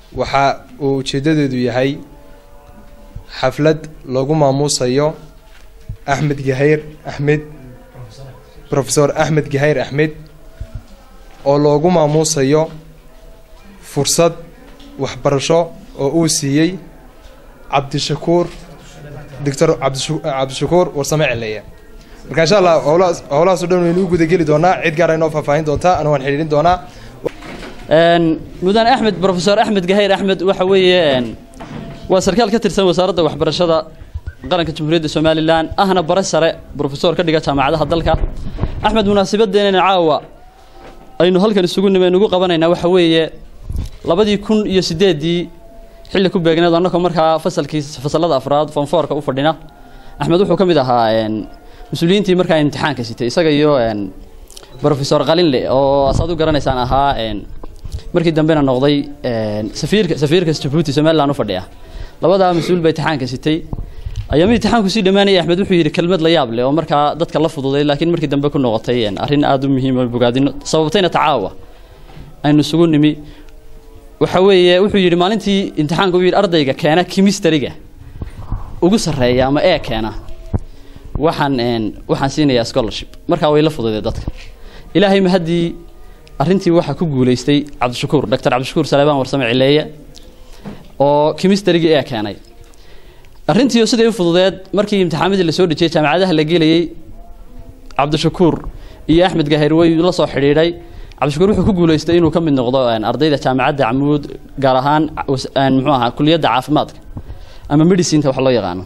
waxa uu ujeeddadeedu yahay xaflad lagu maamuusayo axmed gahayr axmed profesor axmed gahayr axmed oo loogu maamuusayo fursad waxbarasho oo uu siiyey cabdishakuur doctor cabdishakuur warsame celeeye marka insha allah howlahaas howlahaas o dhan waynu u gudageli doonaa cid gaara inoo faahfaahin doontaa ana waan xidhiidhin doonaa mudane axmed profesor axmed gahayr axmed waxa weeye waa sarkaal ka tirsan wasaaradda waxbarashada qaranka jamhuuriyadda somalilan ahna bare sare brofesor ka dhiga jaamacadaha dalka axmed munaasabadeenana caawa aynu halkan isugu nimeen ugu qabanaynaa waxa weeye labadii kun iyo sideeddii xilli ku beegneed annagoo markaa fasalkii fasalada afraad fonfoorka u fadhina axmed wuxuu ka mid ahaa mas-uuliyiintii markaa imtixaanka sitay isaga iyo brofesor qalinle oo asaad u garanaysaan ahaa markii dambena noqday safiirka safiirka jabuuti somaliland u fadhiya labadaa mas-uul ba imtixaanka sitay ayaama imtixaanku sii dhammaanaya axmed wuxuu yidhi kelmad la yaab leh oo markaa dadka la fududay laakiin markii dambe ku noqotay arrin aada u muhiim oo bogaadino sababtayna tacaawa aynu isugu nimi waxa weeye wuxuu yidhi maalintii imtixaanka uu yidhi ardayga keena kimistariga ugu sarreeya ama ee keena waxaan waxaan siinayaa scholarship markaa way la fududay dadka ilaahay ma haddii arrintii waxaa ku guulaystay cabdishakuur doctor cabdishakuur saleebaan warsame cileeye oo kimistarigii ee keenay arrintii siday u fududeed markii imtixaamadii lasoo dhejiyey jaamacadaha la gelayey cabdishakuur iyo axmed gahayr way la soo xidhiidhay cabdishakuur wuxuu ku guulaystay inuu ka mid noqdo ardayda jaamacadda camuud gaar ahaan muxuu ahaa kuliyadda caafimaadka ama medicinta wax loo yaqaano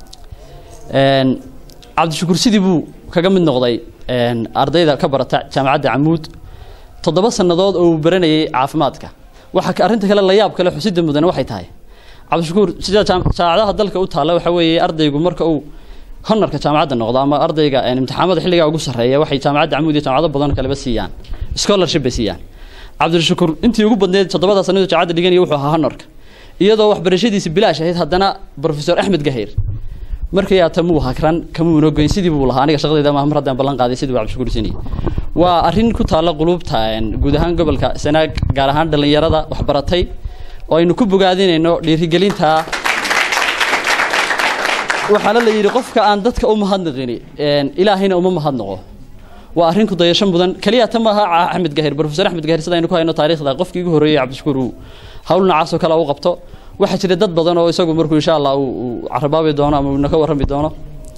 cabdishakuur sidii buu kaga mid noqday ardayda ka barata jaamacadda camuud toddoba sannadood oo uu baranayay caafimaadka waxa arrinta kale la yaab kale xusida mudane waxay tahay cabdishakuur sida jaamacadaha dalka u taalla waxa weeye ardaygu marka uu honarka jaamacadda noqdo ama ardayga imtixaamada xilligaa ugu sarreeya waxay jaamacadda camuud iyo jaamacado badan kaleba siiyaan scholarship bay siiyaan cabdishakuur intii ugu badneed toddobada sannadood jaamacadda dhiganaya wuxuu ahaa honarka iyadoo waxbarashadiisi bilaash ahayd haddana profesor axmed gahayr markii aata muu hakran kamuuna goyn sidii buu lahaa aniga shaqadayda maaha mar haddaan ballan qaaday sidii buu cabdishakuur sinayay waa arrin ku taalla qulubta guud ahaan gobolka sanaag gaar ahaan dhallinyarada waxbaratay oo aynu ku bogaadinayno dhiirigelinta waxaana la yidhi qofka aan dadka u mahadnaqini ilaahayna uma mahadnaqo waa arrin ku dayasho mudan keliya ta maaha axmed gahir profesor axmed gahir sida aynu ku hayno taariikhda qofkii ugu horreeyey cabdishakuur uu hawl noocaas oo kale u qabto waxaa jira dad badan oo isagu markuu insha allah uu carabaabi doono ama uuna ka warrami doono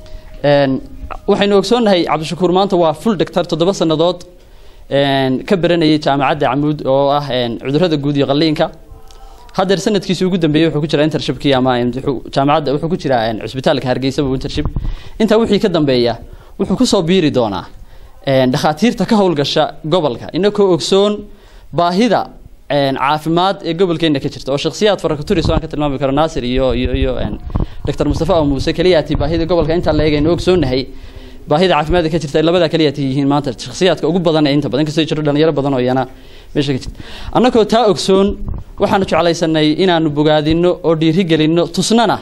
waxaynu ogsoonnahay cabdishakuur maanta waa full doctor toddoba sannadood ka baranayay jaamacadda camuud oo ah cudurrada guud iyo qalliinka haddeer sanadkiisii ugu dambeeyey wuxuu ku jiraa intershipkii ama jaamacadda wuxuu ku jiraa cusbitaalka hargeysa buu intership intaa wixii ka dambeeya wuxuu kusoo biiri doonaa dhakhaatiirta ka howlgasha gobolka inakoo ogsoon baahida caafimaad ee gobolkeena ka jirta oo shakhsiyaad farakaturis aan ka tilmaami karo naasir iyo iyo iyo doctor mustafa oo muuse keliyaati baahida gobolka intaa la eegayno ogsoonnahay baahida caafimaadka ka jirta ay labadaa keliyaati yihiin maanta shakhsiyaadka ugu badan ee inta badan kasoo jiro dhalinyaro badan oo iyana meesha ka jirta annagoo taa ogsoon waxaanu jeclaysanay inaanu bogaadino oo dhiirigelinno tusnana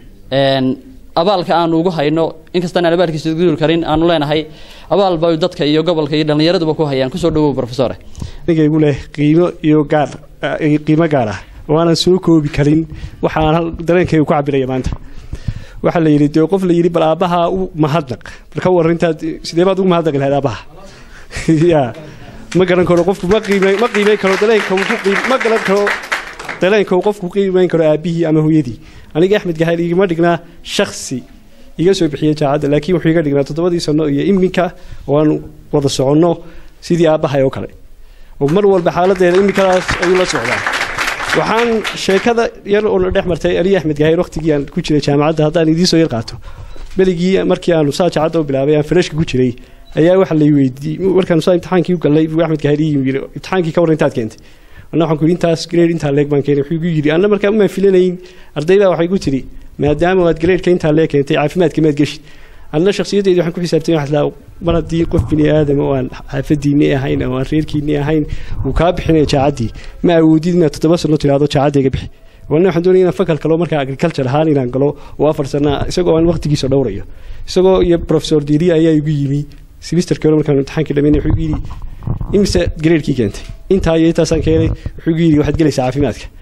abaalka aanu ugu hayno inkastaan aan abaalkiisa gudul karin aanu leenahay abaal bay dadka iyo gobolka iyo dhallinyaraduba ku hayaan kusoo dhawow profesore aniga igu leh qiimo iyo gaar qiimo gaar ah oo aanan soo koobi karin waxaan dareenkayga ku cabiraya maanta waxaa la yidhi dee qof la yidhi bal aabbaha u mahadnaq bal ka warran intaad sidee baad ugu mahadnaqi lahayd aabbaha ya ma garan karo qofku ma qiime ma qiimeyn karo dareenka uu ku qiim ma garan karo dareenka uu qofku qiimeyn karo aabihii ama hooyadii aniga axmed gahayl igama dhignaa shaksi iga soo bixiyay jaacadda laakiin wuxuu iga dhignaa toddobadii sano iyo iminka oo aan wada soconno sidii aabbahay oo kale oo mar walba xaaladeeda iminkadaas ayuu la socdaa waxaan sheekada yar oo dhex martay aliya axmed gahayl waqtigii aan ku jiray jaamacadda haddaan idiin soo yar qaato beligii markii aanu saa jaacadda u bilaabay aan farashka ku jiray ayaa waxa la weydiiyey markaan saa imtixaankii u gallay buu axmed gahayl ii yidhi imtixaankii ka warran intaad keentay anna waxaan ku yidhi intaas grade intaa leeg baan keenay wuxuu igu yidhi anna markaa umaan filanayn ardaydaa waxay ku tidhi maadaama aad gradeka intaa leeg keentay caafimaadka maad geshid anna shakhsiyaddeedi waxaan ku xisaabtay waxaa laa mar haddii qof bini aadama oo aan xaafadiinni ahayn oo aan reerkiinni ahayn uu kaa bixinaya jaacaddii ma awoodid inaad toddoba sano tidhaahdo jaacaddayga bixi walna waxaan doonaya inaan fakal kalo markaa agriculture ahaan inaan galo oo afar sana isagoo aan waqtigiisa dhowrayo isagoo iyo professor diiri ayaa igu yimi semesterkii hore markaan imtixaankii dhamaynay wuxuu igu yidhi imise gradeekii keentay intaa iyo intaasaan keenay wuxuu igu yidhi waxaad gelaysaa caafimaadka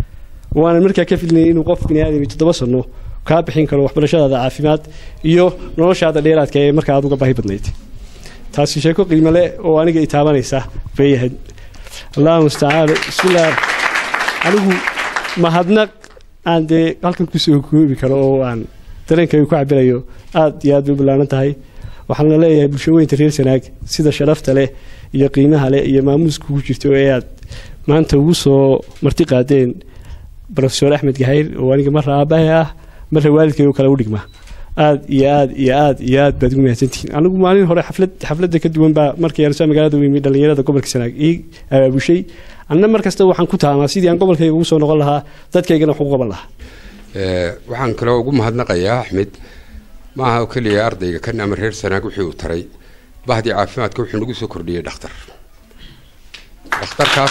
waanan markaa ka fidnay inuu qof bini aadami toddoba sano kaa bixin karo waxbarashadaada caafimaad iyo noloshaada dheeraadka ee markaa aad uga baahi badnayd taasi sheeko qiimo leh oo aniga i taabanaysa bay ahayd allahu mustacaan bismillaah anigu mahadnaq aan dee halkan kusoo koobi karo oo aan dareenkayga ku cabirayo aad iyo aad bay u ballaaran tahay waxaana leeyahay bulshaweynta reer sanaag sida sharafta leh iyo qiimaha leh iyo maamuuska ku jirto ee aad maanta ugu soo marti qaadeen rofesor axmed gahayr oo aniga marra aabbahay ah marra waalidkay oo kale u dhigma aad iyo aad iyo aad iyo aad baad ugu mahadsantihiin anigu maalin hore xaflad xafladda ka duwan baa markii aan soo magaalada weymi dhallinyarada gobolka sanaag ii abaabushay anna mar kasta waxaan ku taamaa sidii aan gobolkayga ugu soo noqon lahaa dadkaygana wax ugu qaban lahaa waxaan kaloo ugu mahadnaqayaa axmed maaha oo keliya ardayga kan ama reer sanaag wixii uu taray bahdii caafimaadka wuxuu nagu soo kordhiyey dhakhtar dhakhtarkaas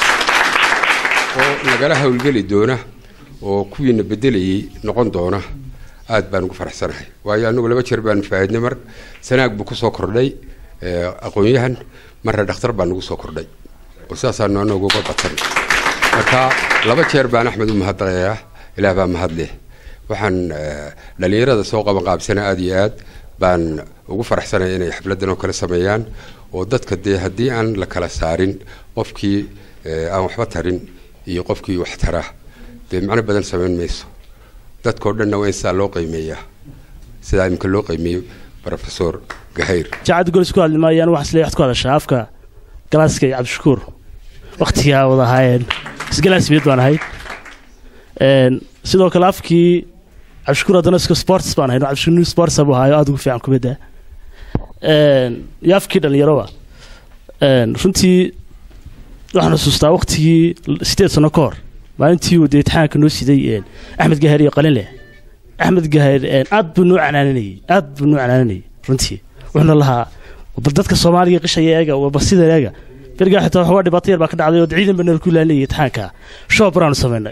oo nagala howlgeli doona oo kuwiina bedelayay noqon doona aad baan ugu faraxsanahay waayo anagu laba jeer baan faahidnay mar sanaag buu kusoo kordhay aqoon-yahan marna dhakhtar baa nagu soo kordhay oo sidaasaanu anagu uga badsan marka laba jeer baan axmed u mahadnaqayaa ilaah baa mahad leh waxaan dhallinyarada soo qaban qaabsana aada iyo aad baan ugu faraxsanaya inay xafladan oo kale sameeyaan oo dadka dee haddii aan la kala saarin qofkii aan waxba tarin iyo qofkii wax tara dee macno badan samayn mayso dadkao dhanna waa in sidaa loo qiimeeyaa sidaa imika loo qiimeeyo rofesor gahayr jaacadda golis ku hadli maayaan waxaan isleeyahay waxaad ku hadashaa afka galaaska iyo cabdishakuur wakhtigaa wada ahaayeen isgalaas mid baan ahayd sidoo kale afkii cabdishakuur haddana iska sports baan ahayn cabdishakuur new sports buu ahaayo aada ugu fiican kumidda iyo afkii dhallinyaroba runtii waxaan xusuustaa waktigii sideed sano ka hor maalintii uu dee itixaanka noo siday axmed gaheer iyo qalinleh axmed gaheer aad buu noo canaananayey aad buu noo canaananayey runtii wuxuuna lahaa bal dadka soomaaliga qishaya eega bal sida eega berigaa xitaa waxoogaa dhibaato yar baa ka dhacday oo ciidan baa nala ku laalinayay itixaanka shoob baraanu samaynay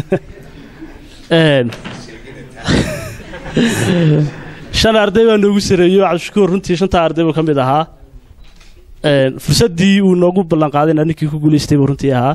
shan arday baa noogu sareeyo cabdishakuur runtii shantaa arday buu ka mid ahaa fursaddii uu noogu ballanqaadayna ninkii ku guulaystay buu runtii ahaa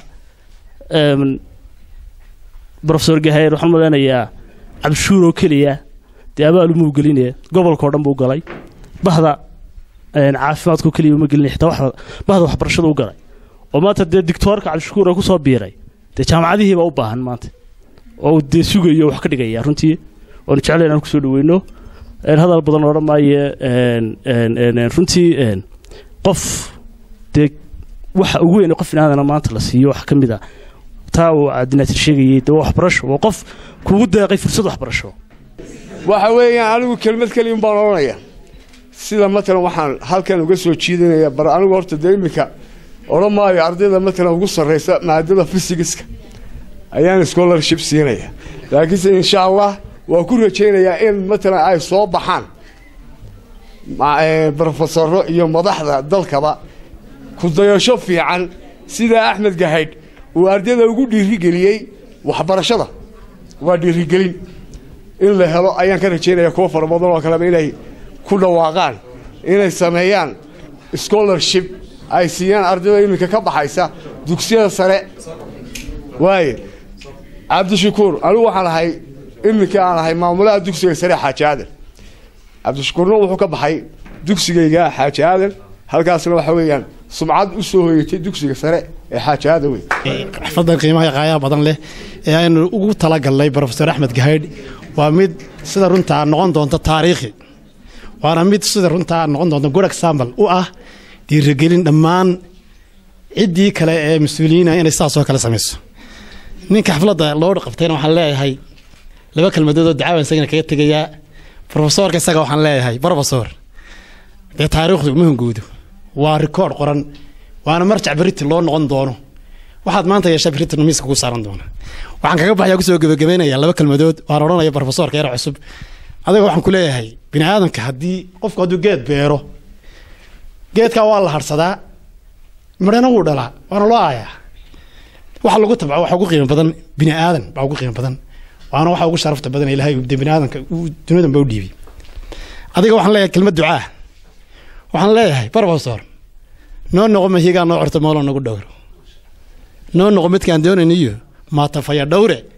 rofesor gahayr waxaan malaynayaa cabdishuur oo keliya dee abaalumuu gelinaya gobolkao dhan buu galay bahda caafimaadkao keliya uma gelinaya xitaa waxda bahda waxbarashada u galay oo maanta dee dictoorka cabdishakuur oo kusoo biiray dee jaamacadihiibaa u baahan maanta oo uu dee sugayo wax ka dhigaya runtii oonu jeclay inaan kusoo dhaweyno hadal badan odhan maayo runtii qof dee waxa ugu weyn qof inaadana maanta la siiyo wax ka mid a taa uu cabdinaatir sheegayay dee waa waxbarasho waa qof kugu deeqay fursad waxbarasho waxa weeyaan anigu kelmad keliyan baan odhanaya sida matalan waxaan halkan uga soo jiidanaya bar anigu horta dee iminka odhan maayo ardayda matalan ugu sarraysa maadada fysigiska ayaan scholarship siinaya laakiinse insha allah waa ku rajaynayaa in matalan ay soo baxaan brofesoro iyo madaxda dalkaba kudayasho fiican sida axmed gahaydh uu ardayda ugu dhiirigeliyey waxbarashada waa dhiirigelin in la helo ayaan ka rajaynaya kuwo fara badan oo kaleba inay ku dhawaaqaan inay sameeyaan scholarship ay siiyaan ardayda iminka ka baxaysa dugsiyada sare waaye cabdishakuur anigu waxaan ahay iminka aan ahay maamulaha dugsiga sare xaaji aadan cabdishakuurna wuxuu ka baxay dugsigayga xaaji aadan halkaasna waxa weeyaan sumcad u soo hoyatay dugsiga sare ee xaaji aadan wey xafladan qiimaha qaayaha badan leh ee aynu ugu talagalnay brofesor axmed gahaydh waa mid sida runtaa noqon doonta taariikhi waana mid sida runtaa noqon doonta good example u ah dhiirigelin dhammaan ciddii kale ee mas-uuliyiina inay sidaasoo kale samayso ninka xafladda loo qabtayna waxaan leeyahay laba kelmadood oo dacaawan isagana kaga tegayaa brofesoorka isaga waxaan leeyahay brofesor dee taariikhdu ma hungoodo waa rikoord qoran waana marjac beriti loo noqon doono waxaad maanta yeeshaa beritina miiska ku saaran doona waxaan kaga baxaya kusoo gebagabaynayaa laba kelmadood waan odhanaya brofesorka yar cusub adiga waxaan ku leeyahay bini aadamka haddii qofku hadduu geed beero geedkaa waa la harsadaa midhana wuu dhalaa waana loo aayaa waxa lagu tabco waxa ugu qiimo badan bini aadan baa ugu qiimo badan waana waxa ugu sharafta badan ilaahay de bini aadanka duniyadan baa u dhiibay adiga waxaan leeyahay kelmad ducaa waxaan leeyahay brofesor noo noqo mahigaa noo corto moolo nagu dhowro noo noqo midkaan doonayniyo maatafaya dhowre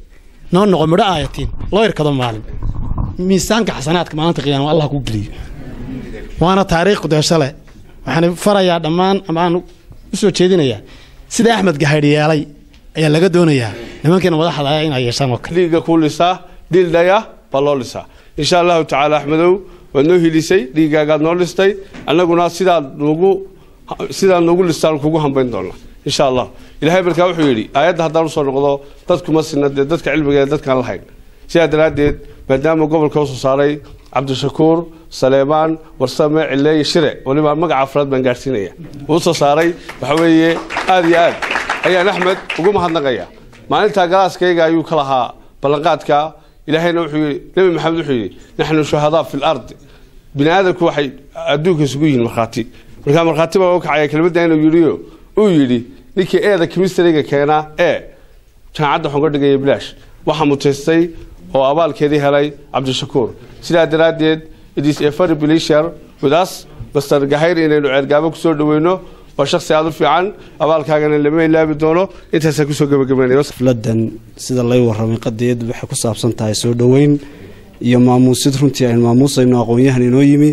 noo noqo midho aayatiin loo irkado maalin miisaanka xasanaadka maalinta qiyaama allah ku geliyo waana taariikh kudeesho leh waxaan farayaa dhammaan amaan u soo jeedinayaa sida axmed gahaydh yeelay ayaa laga doonayaa nimankiina madaxda ah inay yeeshaan oo kale dhiigga kuu lisaa dildhaya baa loo lisaa insha allahu tacaala axmedow waad noo hilisay dhiiggaagaad noo listay annaguna sidaad nugu sidaad noogu listaan kugu hambayn doona insha allah ilahay markaa wuxuu yidhi aayadda haddaan usoo noqdo dadkuma sina dee dadka cilmiga ee dadkaan lahayn sidaa daraaddeed maadaama gobolka usoo saaray cabdishakuur saleemaan warsame cileeye shire waliba magaca afraad baan gaadhsiinaya uu soo saaray waxa weeye aad iyo aad ayaan axmed ugu mahadnaqaya maalintaa galaaskayga ayuu ka lahaa ballanqaadka ilaahayna wuxuu yidhi nebi maxamed wuxuu yidhi naxnu shuhadaa fi lardi bini aadamku waxay adduunka isugu yihiin markhaati markaa markhaati baa uga kacaya kelmadda inuu yidhiyo uu yidhi ninkii eeda kimistriga keenaa ee jaamacadda waxaan ka dhigaya bilaash waxaa mutaystay oo abaalkeedii helay cabdishakuur sidaa daraaddeed it is a very pleasure with us master gahayr inaynu ceergaabo kusoo dhaweyno waa shaksi aada u fiican abaalkaagana lama ilaabi doono intaasaan kusoo gebagabeynaya xafladan sida lay warramay qadeed waxay ku saabsan tahay soo dhoweyn iyo maamuusid runtii aynu maamuusayno aqoon-yahan inoo yimi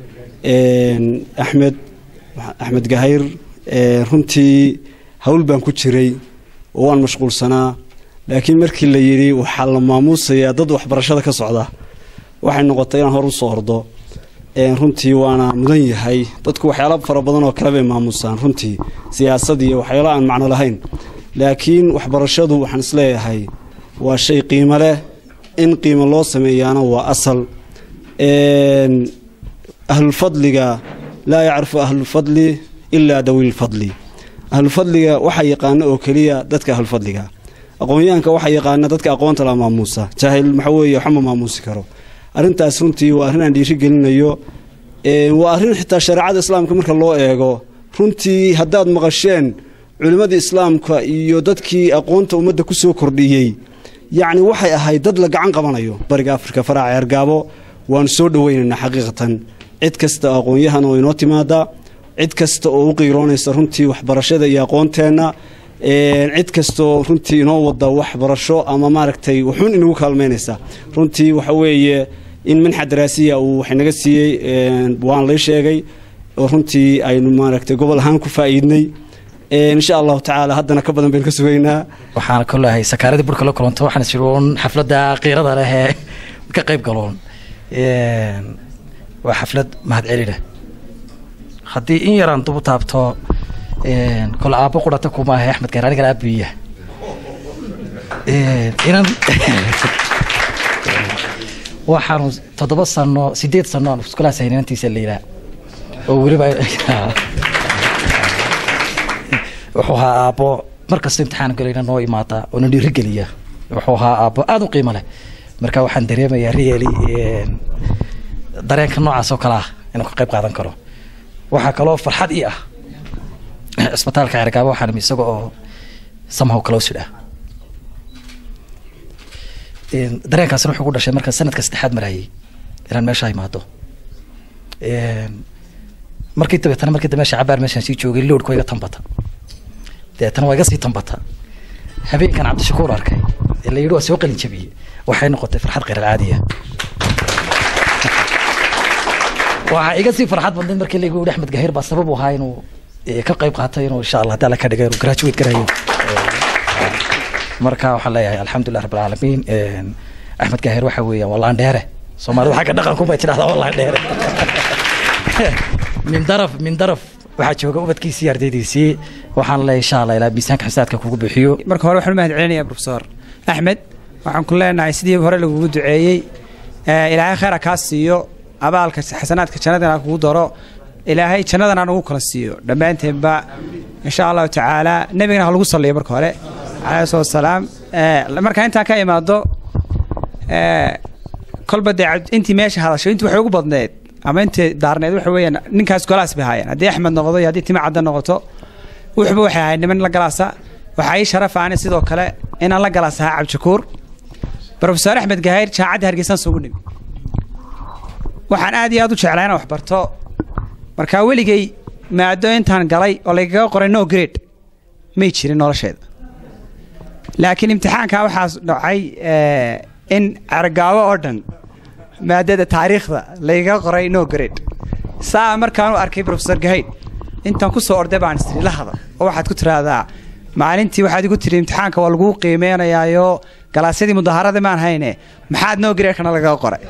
axmed axmed gahayr runtii hawl baan ku jiray oo waan mashquulsanaa laakiin markii la yidhi waxaa la maamuusayaa dad waxbarashada ka socda waxay noqotay inaan hor u soo ordo runtii waana mudan yahay dadku waxyaala fara badan oo kale bay maamusaan runtii siyaasad iyo waxyaalo aan macno lahayn laakiin waxbarashadu waxaan isleeyahay waa shay qiimo leh in qiimo loo sameeyaana waa asal ahlulfadliga laa yacrifu ahlulfadli ilaa dawiilfadli ahlulfadliga waxaa yaqaana oo keliya dadka ahlulfadliga aqoon-yahanka waxaa yaqaana dadka aqoonta la maamuusa jaahil waxa weeye waxma maamuusi karo arrintaas runtii waa arrin aan dhiiri gelinayo waa arrin xitaa shareecada islaamka marka loo eego runtii haddaad maqasheen culimmadii islaamka iyo dadkii aqoonta ummadda ku soo kordhiyey yacni waxay ahayd dad la gacan qabanayo bariga afrika faraaca ceergaabo waanu soo dhoweynaynaa xaqiiqatan cid kasta oo aqoon-yahan oo inoo timaada cid kasta oo u qiiroonaysa runtii waxbarashada iyo aqoonteenna cid kastaoo runtii inoo wada waxbarasho ama maaragtay wuxuun inagu kaalmaynaysa runtii waxa weeye in manxa daraasiya uu wax naga siiyey waan lay sheegay oo runtii aynu maaragtay gobol ahaan ku faa'iidnay insha allahu tacaala haddana ka badan baynu ka sugaynaa waxaan kolahay sakaaradii burka la kulanto waxaan is uun xafladda qiirada leh ee ka qayb galoon waa xaflad mahadcelina haddii in yaraan dubu taabto kole aabbo qurata kuma ahay axmed gaar anigana aabiya inan waxaanu toddoba sano sideed sano aan iskulaas hayn inantiisa layidhaa oo weliba wuxuu ahaa aabbo markasta imtixaan galayna noo imaada oo na dhiirigeliya wuxuu ahaa aabbo aada u qiimo leh marka waxaan dareemayaa reeli dareenka noocaas oo kale ah inuu ka qayb qaadan karo waxaa kaloo farxad ii ah cisbitaalka cergaabo waxaan imi isaga oo somehow closid ah dareenkaasina wuxuu ku dhashay markaan sanadka saddexaad marayay inaan meesha imaado markii dabeetana markii dambe meesha cabaar meeshaan sii joogay lowdka waa iga tambata dabeetana waa iga sii tambata habeenkan cabdishakuur arkay ee la yidhi waa soo qalin jabiyey waxay noqotay farxad kheyr alcaadiya waxaa iga sii farxad badnayd markii lagu yidhi axmed gahir baa sabab u ahaa inuu ka qayb qaatay inuu insha allah haddii alla ka dhigay inuu graduate garayo marka waxaan leeyahay alxamdulilah rabbil caalamiin axmed gahir waxa weeyaan waa laandheere soomaalida xagga dhaqanku bay tidhahdaa waa laandheere min daraf min daraf waxaa jooga ubadkiisii ardaydiisii waxaan leeyahay insha allah ilaa miisaanka xisaadka kugu bixiyo marka hore waxaan u mahad celinayaa profesor axmed waxaan ku leenahay sidii hore lagugu duceeyey ilaahay khayra kaa siiyo abaalka xasanaadka jannadana kugu daro ilaahay jannadana nagu kala siiyo dhammaanteenba insha allahu tacaala nebigana ha lagu saliyo marka hore calayhi salatu wasalaam markaa intaan ka imaado kolba dee intii meesha hadasho intii waxay ugu badneed ama intii daarneed waxa weeyaan ninkaas golaas bay ahaayeen haddii axmed noqdo iyo haddii tima cadda noqoto wuxuba waxay ahayd niman la galaasa waxaa ii sharafa ani sidoo kale inaan la galaas ahaa cabdishakuur profesor axmed gahayr jaamacadda hargeysaan sugu nimi waxaan aad iyo aad u jeclaa inaan wax barto markaa weligay maado intaan galay oo laygaga qoray no grade may jirin nolosheeda laakiin imtixaanka waxaa dhacay eh, in argaawo oo dhan maadada taariikhda layga qoray no grade saa markaan u arkay professor gahayd intaan ku soo orday baan istiri la hadal oo waxaad ku tiraahdaa maalintii waxaad igu tiri imtixaanka waa laguu qiimeynayaayo galaasyadii mudahaaradii maan hayne maxaad no grade-kana lagaga qoray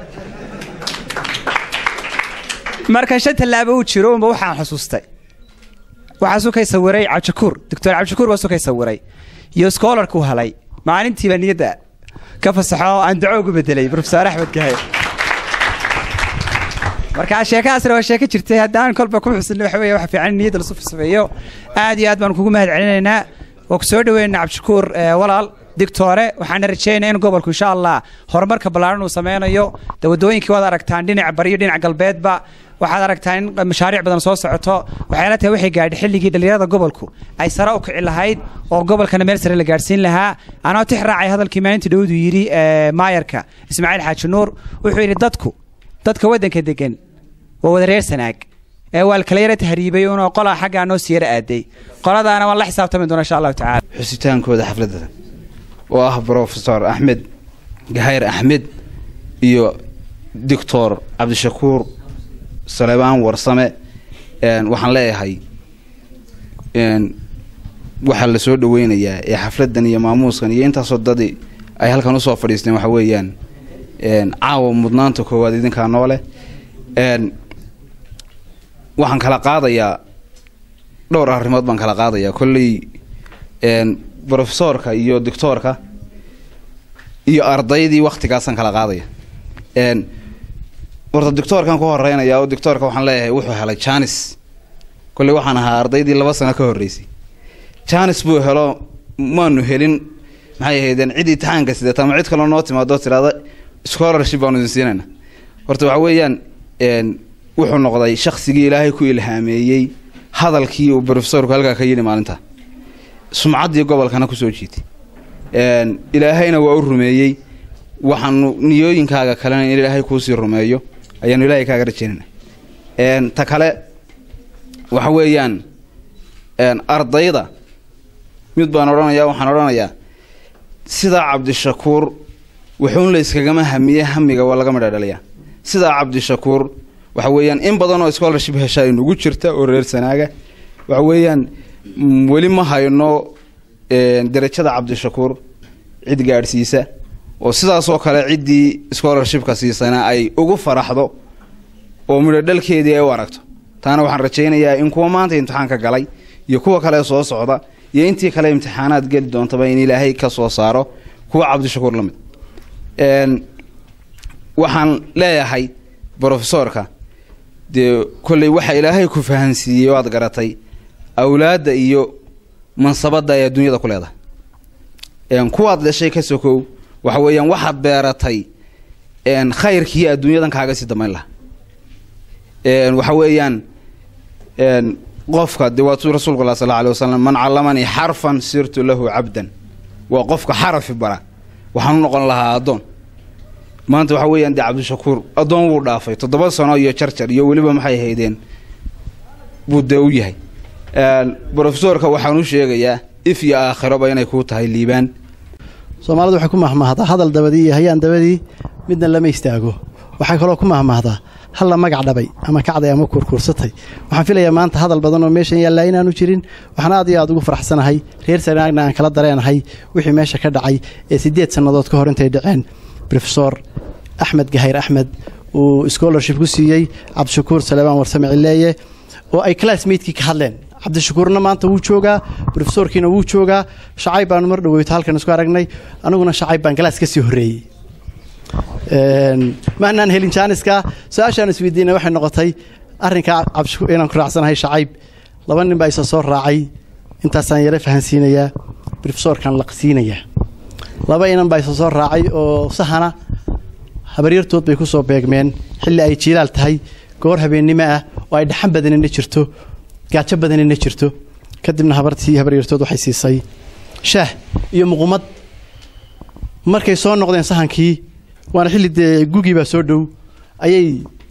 marka shan tallaabo uu jiro unba waxaan xusuustay waxaa sukay sawiray cabdishakuur doctor cabdishakuur baa sukay sawiray iyo scholarku helay maalintiiba niyadda ka fasaxo aan duco ugu bedelay professor axmed gahayd marka sheekadaasna waa sheeko jirtay haddaan kolba ku xusin waxa weeye waxa fiican in niyadda lasu sameeyo aad iyo aad baan kugu mahad celinaynaa waa ku soo dhaweynaa cabdishakuur eh, walaal digtoore waxaana rajeynaa in gobolku insha allah horumarka ballaaran uu sameynayo de wadooyinkii waad aragtaan dhinaca bariyo dhinaca galbeedba waxaad aragtaa in mashaariic badan soo socoto waxay la tahay waxay gaadhay xilligii dhalinyarada gobolku ay sare u kici lahayd oo gobolkana meel sare la gaadhsiin lahaa anoo tix raacay hadalkii maalinta dhowdu yidhi eh, maayarka ismaaciil xaaji nuur wuxuu yidhi dadku dadka waddanka degan waa wada reer sanaag ee waa kala yara tahriibay unoo qolaa xaggaa noo sii yara aaday qoladaana waan la xisaabtami doona insha allahu tacaala xusitaankooda xafladda oo ah brofesor axmed gahayr axmed iyo doctor cabdishakuur saleebaan warsame een, waxaan leeyahay een, waxaa la soo dhaweynayaa ee xafladan iyo maamuuskan iyo intaasoo dadi ay halkan usoo fadhiisteen waxa weeyaan een, caawa mudnaanta koowaad idinkaa noole een, waxaan kala qaadayaa dhowr arrimood baan kala qaadayaa kolley een, brofesoorka iyo doctoorka iyo ardaydii waktigaasaan kala qaadaya een, horta doctoorkan ku horeynaya oo doctoorka waxaan leeyahay wuxuu helay janis kolley waxaan ahaa ardaydii laba sano ka horreysay janis buu helo maanu helin maxay ahaydeen cid imtixaanka sidata ama cid kaloo noo timaado tirahda scholarship baanu idin siinayna horta waxa weeyaan een, wuxuu noqday shaksigii ilaahay ku ilhaameeyey hadalkii uu brofesorku halkaa ka yidhi maalinta sumcaddii gobolkana kusoo jiitay een, ilaahayna waa u rumeeyey waxaanu niyooyinkaaga kalena in ilaahay kuusii rumeeyo ayaanu ilaahay kaaga rajaynayna een, ta kale waxa weeyaan een, ardayda mid baan odhanayaa waxaan odhanayaa sidaa cabdishakuur wuxuun la yskagama hamiye hamiga waa laga midha dhaliyaa sidaa cabdishakuur waxa weeyaan in badan oo scholarship heshaa inugu jirta oo reer sanaaga waxa weeyaan mm, weli ma hayno een, derajada cabdishakuur cid gaadhsiisa oo sidaasoo kale ciddii scholarshipka siisana ay ugu faraxdo oo midho dhalkeedii ay u aragto taana waxaan rajaynayaa in kuwa maanta imtixaanka galay iyo kuwa kale soo socda iyo intii kale imtixaanaad geli doontaba in ilaahay ka soo saaro kuwa cabdishakuur la mid een, waxaan leeyahay brofesoorka dee kolley waxa ilaahay ku fahansiiyey oo aad garatay awlaadda iyo mansabadda ay adduunyada ku leedahay een, kuwaad dhashay ka sokow waxa weeyaan waxaad beeratay een, khayrkii adduunyadan kaaga sii damayn lahaa een, waxa weeyaan een, qofka dee waatuu rasuulku lah sal alay wasalam man callamanii xarfan sirtu lahu cabdan waa qofka xarafi bara waxaan u noqon lahaa addoon maanta waxa weeyaan dee cabdishakuur addoon wuu dhaafay toddoba sano iyo jarjar iyo weliba maxay haydeen buu dee u yahay een, brofesorka waxaan u sheegayaa if iyo aakhiraba inay kuu tahay liibaan soomaalidu waxay ku mahmahdaa hadal dabadii iyo hayaan dabadii midna lama istaago waxay kaloo ku mahmahdaa hal la magac dhabay ama kacday ama kurkuursatay waxaan filayaa maanta hadal badan oo meeshan yaallaa inaanu jirin waxaan aad iyo aad ugu faraxsanahay reer sanaagna aan kala dareenahay wixii meesha ka dhacay ee siddeed sannadood ka hor intay dhaceen brofesor axmed gahayr axmed uu scholarship ku siiyey cabdishakuur saleebaan warsame cileeye oo ay classmatekii ka hadleen cabdishakuurna maanta wuu joogaa brofesorkiina wuu joogaa shacayb baanu mar dhaweyto halkan isku aragnay aniguna shacayb baan galaas ka sii horreeyey Een, maanaan helin jaaniska su-aashaan isweydiinay waxay noqotay arrinkaa cabdishakuur inaan ku raacsanahay shacayb laba nin baa isa soo raacay intaasaan yara fahansiinayaa brofesorkan laqsiinayaa laba inan baa isa soo raacay oo sahana habaryartood bay ku soo beegmeen xilli ay jiilaal tahay goor habeennimo ah oo ay dhaxan badanina jirto gaajo badanina jirto kadibna habartii habaryartood waxay siisay shaah iyo muqumad markay soo noqdeen sahankii waana xilli dee gugii baa soo dhow ayay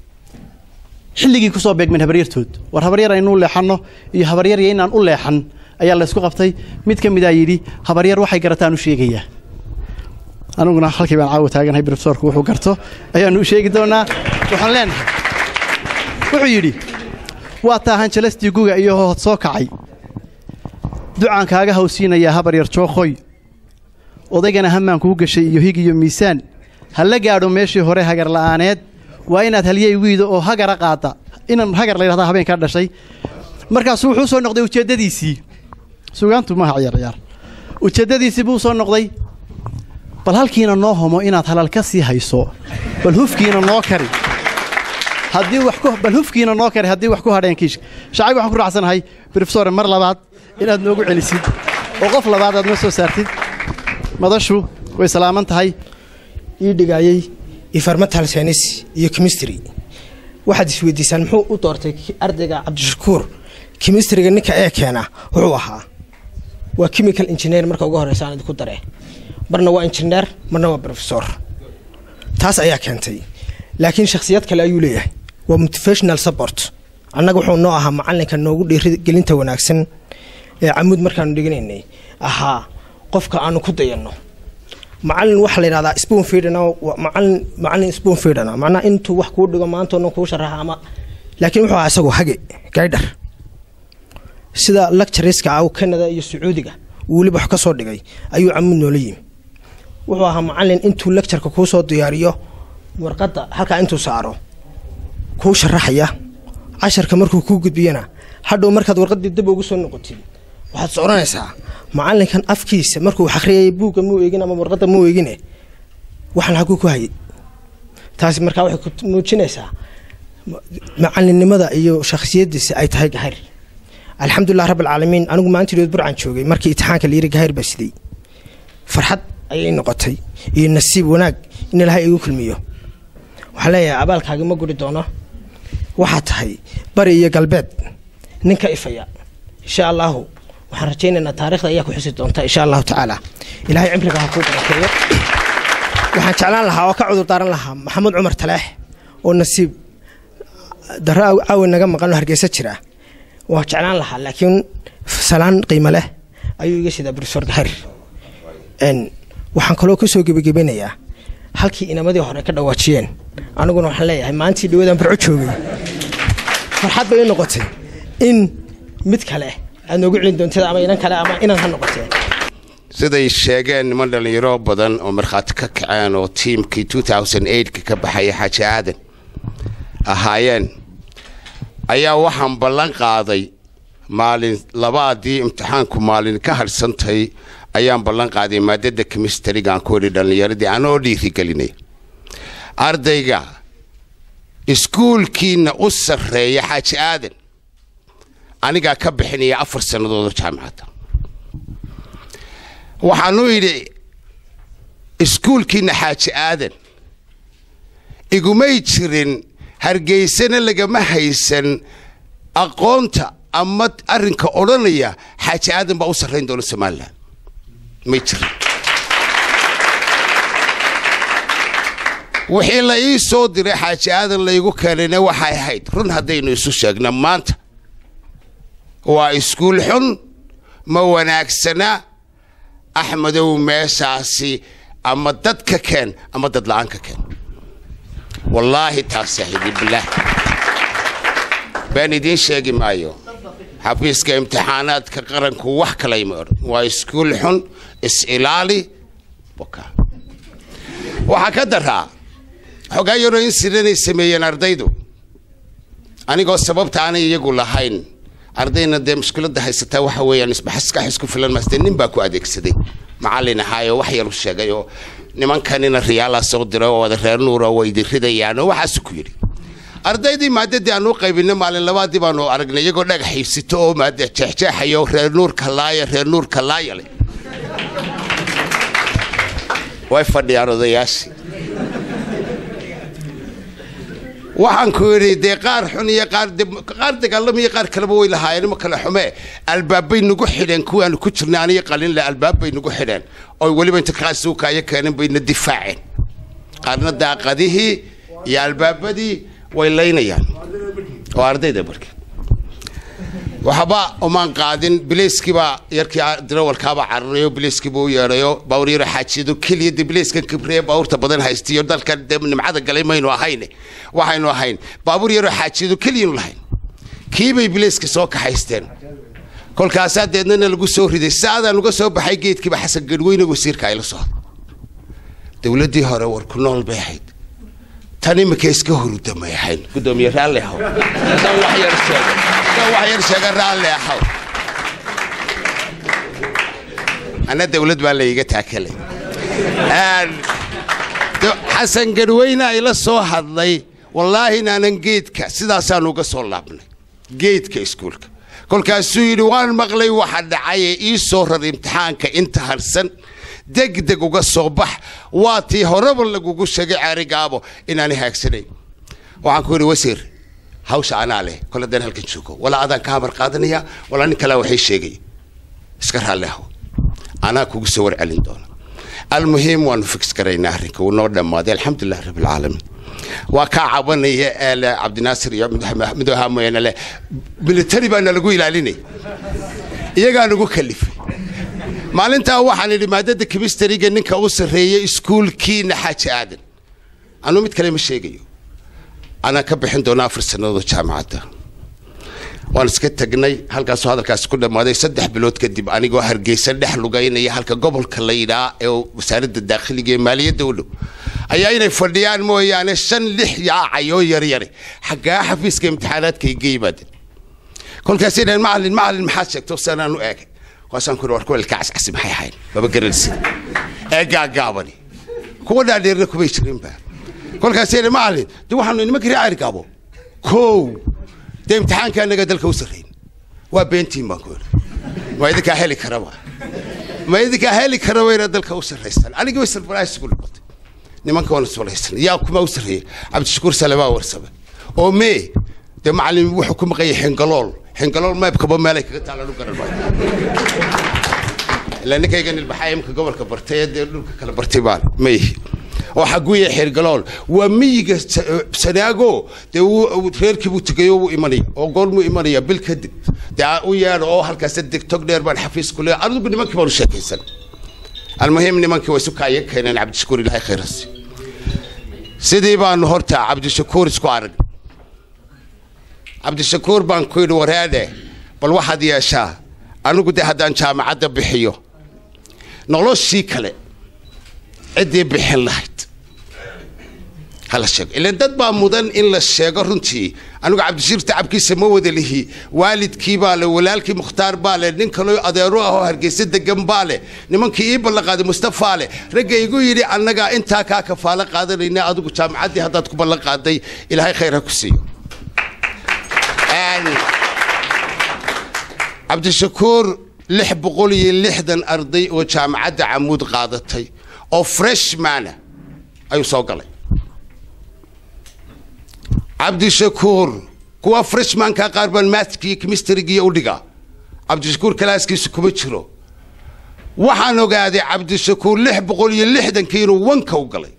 xilligii kusoo beegmeen habaryartood war habaryar aynu u leexanno iyo habaryarya inaan u leexan ayaa la isku qabtay mid ka mid a yidhi habaryar waxay garataan u sheegayaa aniguna halkii baan caawa taaganahay brofesorku wuxuu garto ayaanu u sheegi doonaa waxaan leenahay wuxuu yidhi waa taahan jalastii guga iyo hood soo kacay ducaan kaaga hawsiinayaa habaryar jooqoy odaygana hamaan kuu gashay iyo hig iyo miisaan ha la gaadho meeshii hore hagar la'aaneed waa inaad halyey wiida oo hagara qaada inan hagar la yidhahdaa habeenkaa dhashay markaasuu wuxuu soo noqday ujeeddadiisii sugaantu maaha ciyaarciyaar ujeeddadiisii buu soo noqday bal halkiina noo homo inaad halal ka sii hayso bal hufkiina noo kari haddii wax ku bal hufkiina noo kari haddii wax ku hadheen kiishka shacayb waxaan ku raacsanahay brofesore mar labaad inaad noogu celisid oo qof labaad aad noo soo saartid madashu way salaaman tahay ii dhigayey environmental science iyo chemistry waxaad isweydiisaan muxuu u doortay ardayga cabdishakuur chemistryga ninka ee keena wuxuu ahaa waa chemical engineer marka ugu horeysa aan idinku dare marna waa engineer marna waa professor taas ayaa keentay laakiin shakhsiyad kale ayuu leeyahay waa motivational support annaga wuxuu noo ahaa macalinka noogu dhiirigelinta wanaagsan ee camuud markaanu dhiganaynay ahaa qofka aanu ku dayanno macalin waxaa la yidhahdaa spoon feedana macalin macalin spoon feedana macnaha intuu wax kuu dhigo maantoona kuu sharaxa ama laakiin wuxuu ahaa isagoo hage gaydhar sida lectureska ah canada iyo sacuudiga uu weliba wax ka soo dhigay ayuu camuud noola yimi wuxuu ahaa macalin intuu lectureka kuu soo diyaariyo warqadda halkaa intuu saaro kuu sharaxaya casharka markuu kuu gudbiyana hadhow markaad warqaddii dib ugu soo noqotid waxaad soconaysaa macalinkan afkiisa markuu akhriyay buugga muu eegin ama warqadda muu eegine waxaan haguu ku hayay taasi markaa waxay ku muujinaysaa macalinimada iyo shakhsiyadiisa ay tahay gahayr alxamdulilah rabb alcaalamiin anigu maalintiidood burcan joogay markii itixaanka layiri gahayr baa siday farxad ayay noqotay iyo nasiib wanaag in ilaahay igu kulmiyo waxaan leeyahay abaalkaagi ma guri doono waxaa tahay bari iyo galbeed ninka ifaya insha allahu waxaan rajaynaynaa taarikhda ayaa ku xusi doonta insha allahu tacaala ilaahay cimriga ha kuu barakeeyo waxaan jeclaan lahaa oo ka cudur daaran lahaa maxamuud cumar taleex oo nasiib daro caawi naga maqan oo hargeysa jira waa jeclaan lahaa laakiin salaan qiimo leh ayuu iga sidaa profesor gahar waxaan kaloo kusoo gebagabinayaa halkii inamadii hore ka dhawaajiyeen aniguna waxaan leeyahay maalintii dhawadaan barco joogay farxad bay i noqotay in mid kale aad noogu celin doontid ama inan kale ama inan ha noqotee siday sheegeen niman dhallinyaro badan oo markhaati ka kaceen oo tiimkii ka ka baxaya xaaji aadan ahaayeen ayaa waxaan ballan qaaday maalin labaadii imtixaanku maalin ka hadhsantay ayaan ballan qaaday maadada kemistrigaan ku idhi dhallinyaradii anoo dhiirigelinay ardayga iskuulkiina u sarreeya xaaji aadan anigaa ka bixinaya afar sannadoodoo jaamacadda waxaanu idhi iskuulkiina xaaji aadan igumay jirin hargeysana lagama haysan aqoonta ama arrinka odhanaya xaaji aadan baa u sarrayn doona somalilan may jirin wixii la ii soo diray xaaji aadan laygu keenayna waxay ahayd run haddaynu isu sheegna maanta waa iskuul xun ma wanaagsana axmedow meeshaasi ama dad ka keen ama dad la-aan ka keen wallaahi taas saaxiibi bilaah been idiin sheegi maayo xafiiska imtixaanaadka qaranku wax kalayma odhan waa iskuul xun is-ilaali waxaa ka daraa xogaa yaroo in siranay sameeyeen ardaydu anigoo sababta aanay iyagu lahayn ardayna dee mushkiladda haysataa waxa weeyaan isbaxaskax isku filan maastee nin baa ku adeegsaday macallin ahaayoo wax yar u sheegay oo nimankanina riyaalaa soo diray oo wada reer nuura way diridayaan oo waxaasu ku yidhi ardaydii maadadii aanu qaybinay maalin labaadii baanu aragnay iyagoo dhagax xiibsito oo maada jeexjeexayo reer nuurka laaya reer nuurka laaya leh way fadhiyaan odayaashii waxaan ku yidhi dee qaar xun iyo qaar qaar dagaalamiyo qaar kaleba way lahaayeen ima kale xume albaabbay nagu xidheen kuwaanu ku jirnay aniyo qalinle albaabbay nagu xidheen oo weliba inta kaasuukaayo keeneen bayna difaaceen qaarna daaqadihii iyo albaabadii way laynayaan oo ardayda marka waxba umaan qaadin bileyskiibaa yarkii dirawalkaaba cararayo bileyskiiba u yeedhayo baawur yaro xaajiyado keliya de bileyskan kibriye baawurta badan haystiyo dalkan de nimcada galay maynu ahayn waxaynu ahayn baabuur yaroo xaajiyado keliyanu lahayn kiibay bileyska soo kaxaysteen kolkaasaa deednana lagu soo riday saadaan uga soo baxay geedkiiba xasan gadweyne wasiirka ay la soo dowladdii hore war ku nool bay ahayd tan imika iska hurudamay ahayn gudoomiye raalli ahow haddaan wax yar sheego haddaan wax yar sheega raalli ahow anna dowlad baa layga taakalay xasan gadweyne ay la soo hadlay wallaahi inaanan geedka sidaasaan uga soo laabnay geedka iskuulka kolkaasuu yidhi waan maqlay waxa dhacaye ii soo rar imtixaanka inta harsan degdeg uga soo bax waa tii horeba lagugu sheegay caarigaabo inaani haagsanayn waxaan ku yidhi wasiir hawsha anaa leh kole dan halkan joogo walaa adaan ka hamar qaadanaya walaa nin kalea waxay sheegay iska raalli aho anaa kugu soo warcelin doona almuhiim waanu fix garaynaa arrinka wuu noo dhammaaday alxamdulilah rabbilcaalamiin waa kaa cabanaya eele cabdinaasir iyo midooha mooyaane leh militari baa nalagu ilaalinay iyagaa nagu kalifay maalintaa waxaan idhi maadada kimistariga ninka u sarreeyay iskuulkiina xaaji aadan anuu mid kale ma sheegayo anaan ka bixin doona afar sannadood jaamacadda waan iska tagnay halkaasoo hadalkaasi ku dhammaaday saddex bilood kadib anigoo hargeysa dhex lugaynaya halka gobolka la yidhaa ee wasaaradda daakhiliga ee maaliyadda u dhow ayaa inay fadhiyaan mooyaane shan lix yaacayoo yaryare xaggaa xafiiska imtixaanaadka iga yimaadeen kolkaasay dhaheen macalin macalin maxaad sheegto sanaan u eegay kaasaan ku war kuwa ilka cascasi maxay ahayn maba garanaysid ee gaagaabani kuwa dhaadheerna kumay jirinba kolkaasay dhaheen macalin de waxaanu nimanka reer caarigaabo kow dee imtixaanka annaga dalka u sarrayn waa beentiin baan ku yidhi ma idinkaa heli karaba ma idinkaa heli karaba inaad dalka u sarraysaan anigii way sarfaraas ku noqotay nimanka waan iswalaysan yaa kuma u sarreeyay cabdishakuur salebaa warsame oo mee dee macalin wuxuu ku maqanyay xingalool xingalool meebkaba meelay kaga taalaan u garan maayo ilaa ninkayga nilbaxaa imka gobolka bartay ee dee dhulka kala bartay baan ma yihi oo xaguya xirgalool waa miyiga sanaago dee reerkii buu tegay oo wuu imanaya oo goormuu imanaya bil kadib dee u yeedho oo halkaas deg tog dheer baan xafiis ku leeyahay adigu nimankii baan u sheekaysan almuhim nimankii waa isu kaaya keeneen cabdishakuur ilaahay khayrasi sidii baanu horta cabdishakuur isku arag cabdishakuur baan ku yidhi wareedhe bal waxaad yeeshaa anigu dee haddaan jaamacadda bixiyo noloshii kale ciddii bixin lahayd hala sheego ilan dad baa mudan in la sheego runtii anigu cabdishiir tacabkiisa ma wada lihi waalidkii baa le walaalkii mukhtaar baa le nin kaloo adeero ah oo hargeysa degan baa le nimankii ii ballanqaaday mustafaa le ragga igu yidhi annagaa intaa kaa kafaalo qaadanayna adigu jaamacaddii haddaad ku ballan qaaday ilaahay khayr ha ku siiyo cabdishakuur lix boqol iyo lixdan arday oo jaamacadda camuud qaadatay oo freshmana ayuu soo galay cabdishakuur kuwa freshmanka qaar baan maathkii chemistrygiiyo u dhigaa cabdishakuur kalaaskiisa kuma jiro waxaan ogaaday cabdishakuur lix boqol iyo lixdankii inuu wanka u galay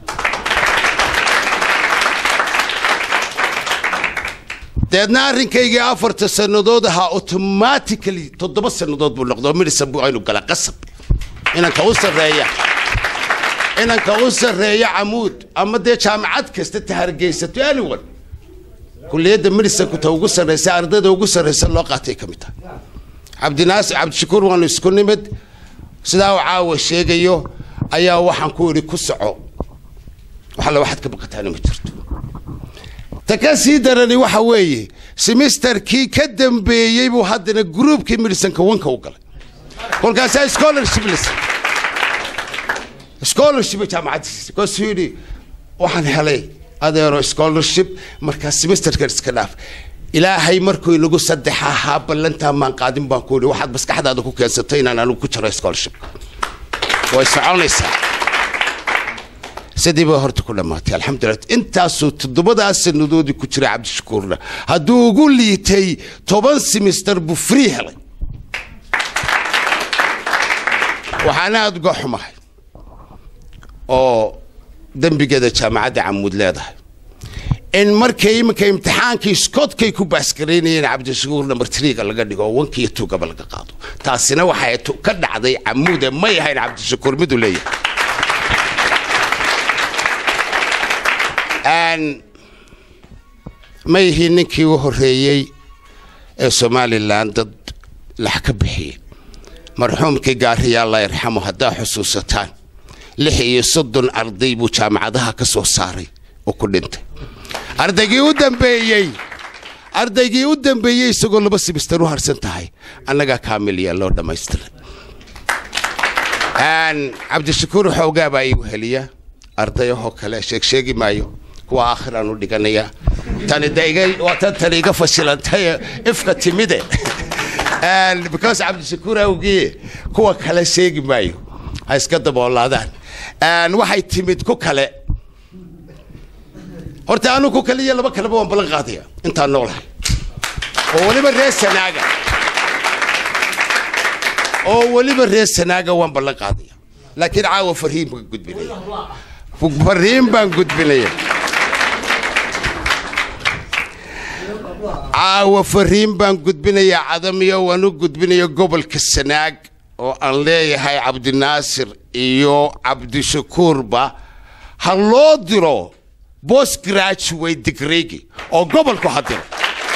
deedna arrinkaygii afarta sannadood ahaa automatically toddoba sannadood buu noqdo midhisan buu aynu gala qasab inanka u sarreeya inanka u sarreeya camuud ama dee jaamacad kasta ta hargeysato anyone kulliyadda midhisanku ta ugu sarreysa ardayda ugu sarreysa loo qaatay ka mid tahay cabdinaasir cabdishakuur waanu isku nimid sidaa uu caawa sheegayo ayaa waxaan ku idhi ku soco waxalla waxaad ka baqataana ma jirto ta ka sii darani waxa weeye semesterkii ka dambeeyey buu haddana gruubkii midhisanka wanka u galay kolkaasaa scholarship la siiyey scholarship jaamacaddiisa kaasuu yidhi waxaan helay adeero scholarship markaa semesterkan iska dhaaf ilaahay markuu inagu saddex ahaa ballantaa maan qaadin baan ku yidhi waxaad maskaxdaada ku keensatay inaan anigu ku jiro scholarship way soconaysaa sidii baa horta ku dhammaatay alxamdulilah intaasuu toddobadaas sannadoodii ku jiray cabdishakuurna hadduu ugu liitay toban semester buu free helay waxaana aada uga xumahay oo dembigeeda jaamacadda camuud leedahay in markay iminka imtixaankii scotkay ku baasgaraynayeen cabdishakuur number triga laga dhigo oo wankiiyo tugaba laga qaado taasina waxay tu- ka dhacday camuude may ahayn cabdishakuur miduu leeyahay Een, ma yihiin ninkii u horreeyey ee somalilan dad lax ka bixiyey marxuumkii gaariya allah yarxamo haddaa xusuusataan lix iyo soddon arday buu jaamacadaha ka soo saaray oo ku dhintay ardaygii u dambeeyey ardaygii u dambeeyey isagoo laba simister u harsan tahay annagaa kaamiliya loo dhammaystiray Een, cabdishakuur xoogaa baa iigu heliya ardayahoo kale sheeg sheegi maayo kuwa aakhiraan u dhiganaya tani de iga waa tan tani iga fashilantay ifka timide Een, because cabdishakuur awgii kuwa kale sheegi maayo ha iska daboolaadaan Een, waxay timid ku kale horta anu ku kale iyo laba kaleba waan ballan qaadaya intaan noolahay oo weliba reer sanaaga oo weliba reer sanaaga waan ballan qaadaya laakiin caawa farhiin baan gudbinaya farhiin baan gudbinaya caawa fariin baan gudbinayaa cadamiyo waan u gudbinaya gobolka sanaag oo aan leeyahay cabdinaasir iyo cabdishakuurba ha loo diro post graduate degree oo gobolku ha diro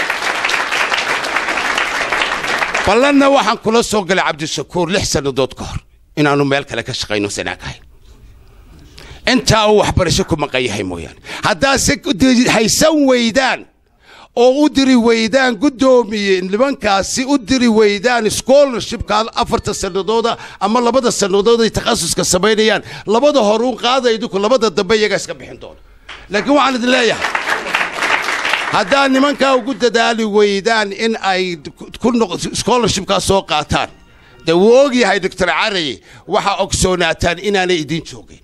ballanna waxaan kula soo galay cabdishakuur lix sannadood ka hor inaanu meel kale ka shaqayno sanaag ahayn intaa uu waxbarasho ku maqan yahay mooyaane haddaase haysan weydaan oo u diri weydaan guddoomiye nimankaasi u diri weydaan scholarshipka afarta sanadooda ama labada sannadood ay takhasuska samaynayaan labada hor uun qaada idinku labada dambe iyagaa iska bixin doona laakiin waxaan idin leeyahay haddaad nimankaa ugu dadaali weydaan in ay ku noq- scholarshipkaa soo qaataan dee wuu ogyahay doctor caraye waxaa ogsoonaataan inaanay idin joogin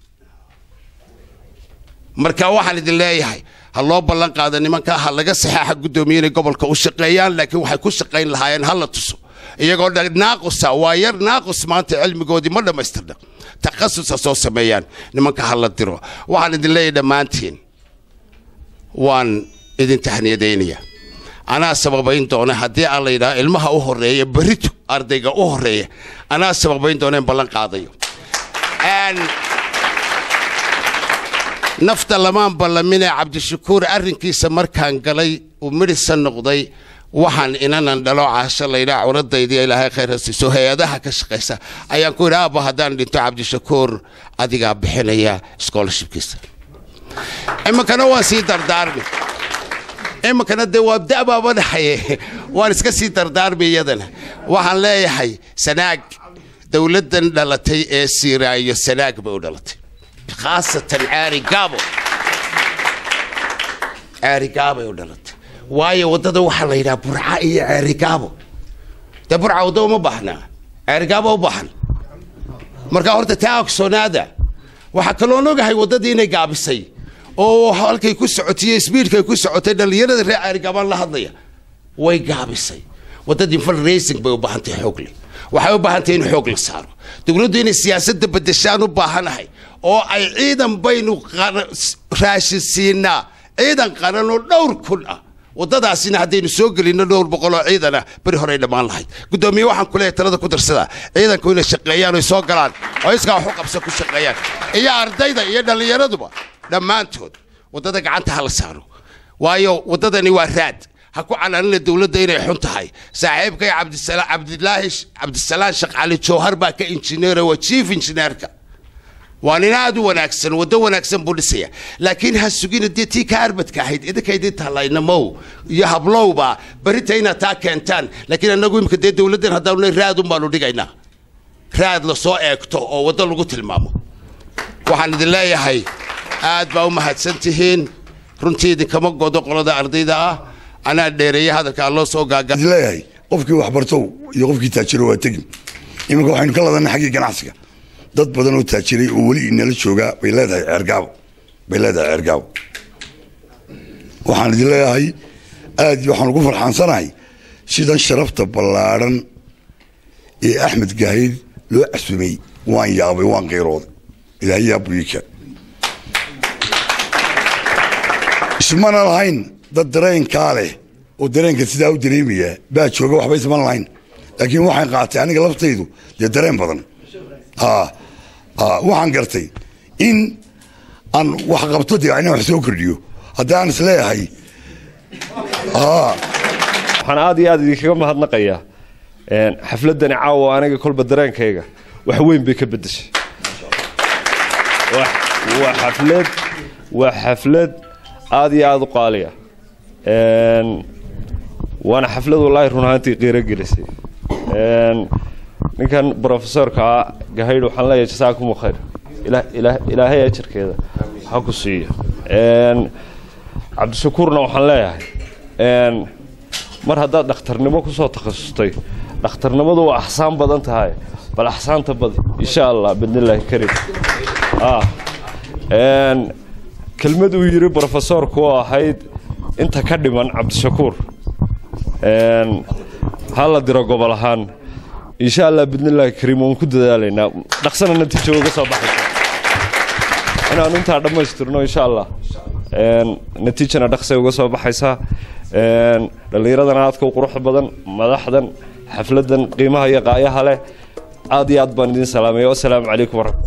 marka waxaan idin leeyahay ha loo ballan qaado nimankaa ha laga saxaaxa guddoomiye inay gobolka u shaqeeyaan laakiin waxay ku shaqayn lahaayeen ha la tuso iyagoo dha naaqusa waa yar naaqus maanta cilmigoodii ma dhammaystirna takhasus ha soo sameeyaan nimanka ha la diro waxaan idin leeyahay dhammaantiin waan idin tahniyadaynaya anaa sababayn doona haddii aan la yidhaha ilmaha u horeeya berito ardayga u horeeya anaa sababayn doona in ballan qaadayo Een, nafta lamaan ballamine cabdishakuur arrinkiisa markaan galay uu midhisa noqday waxaan inanan dhalo caasho laydhaa curadaydi ilaahay khayr ha siiso hay-adaha ka shaqaysa ayaan ku yidhi aabba haddaan dhinto cabdishakuur adigaa bixinaya scholarshipkiisa iminkana waan sii dardaarmi iminkana dee waa da'baaba dhaxaye waan iska sii dardaarmi iyadana waxaan leeyahay sanaag dowladdan dhalatay ee siiraayo sanaag bay u dhalatay khaasatan caari gaabo caari gaabay u dhalatay waayo waddada waxaa la yidhaha burca iyo caari gaabo dee burca wadda uma baahnaa caari gaabo u baahan marka horta taa ogsoonaada waxaa kaloon ogahay waddadii inay gaabisay oo halkay ku socotay sbiidkay ku socotay dhallinyarada reer caari gaabaan la hadlaya way gaabisay waddadii fundraising bay u baahantay xoog leh waxay u baahantay in xoog la saaro dowladdu inay siyaasadda bedeshaan u baahanahay oo ay ciidan baynu qara- s- raashin siinaa ciidan qaran oo dhowr kun ah waddadaasina haddaynu soo gelinno dhowr boqol oo ciidan ah beri horey dhammaan lahayd guddoomiye waxaan ku leeyahay talada ku darsadaa ciidanku inay shaqeeyaan oy soo galaan oo iskaa wax u qabsa ku shaqeeyaan iyo ardayda iyo dhallinyaraduba dhammaantood waddada gacanta ha la saaro waayo waddadani waa raad ha ku canaanina dowladda inay xun tahay saaxiibkay cabdisala cabdilaahi sh- cabdisalaan sheekh cali jowhar baa ka injineera waa chief injineerka waa nin aad u wanaagsan waddo wanaagsan buu dhisaya laakiin ha sugina dee tii ka arbadka ahayd idinka idin talaynamow iyo hablowba berita inaad taa keentaan laakiin annagu imika dee dowladdan haddaanu raadun baanu dhigaynaa raad la soo eegto oo waddo lagu tilmaamo waxaan idin leeyahay aad baa u mahadsan tihiin runtii idinkama godo qolada ardayda ah anaa dheereeye hadalka alloo soo gaaga leeyahay qofkii waxbartow iyo qofkii taajiro waa tegin iminka waxaynu ka ladanay xaggii ganacsiga dad badan oo taajiray oo weli inala joogaa bay leedahay ceergaabo bay leedahay ceergaabo waxaan idin leeyahay aad iyo waxaan ugu farxaansanahay sidan sharafta ballaadhan ee axmed gaahid loo casumay waan yaabay waan qayrooday ilaahay yaa buyiika ismana lahayn dad dareenkaa leh oo dareenka sidaa u dareemaya baa jooga waxba isman lahayn laakiin waxaan qaatay aniga laftaydu dee dareen badan Aa, aa, waxaan gartay in aan wax qabto dee inaan wax soo kordhiyo haddii aan isleeyahay aa waxaan aad iyo aad idinkaga mahadnaqayaa een, xafladani caawa aniga kolba dareenkayga wax weyn bay ka bedeshay Wax- waa xaflad waa xaflad aad iyo aad u qaaliya Een, waana xaflad wallaahi run ahaantii qiiro gelisay Een, ninkan profesorka gahaydh waxaan leeyahay jasaakumu khayr Ilaah- ilaah- ilaahay ajarkeeda ha ku siiyo Een, cabdishakuurna waxaan leeyahay een, mar haddaad dhakhtarnimo kusoo takhasustay dhakhtarnimadu waa axsaan badan tahay bal axsaanta badi insha allah bidnillaahi karim ah een, kelmad uu yidhi brofesorku oo ahayd inta ka dhiman cabdishakuur een, ha la diro gobol ahaan insha allah bidnillaahi kariim waan ku dadaalaynaa dhaqsana natiijo uga soo baxaysa inaanu intaa dhammaystirno insha allah Een, natiijana dhaqsay uga soo baxaysaa Een, dhallinyaradana aadka u quruxda badan madaxdan xafladan qiimaha iyo qaayaha leh aad iyo aad baan idin salaamaya wasalaamu calaykum waraxmat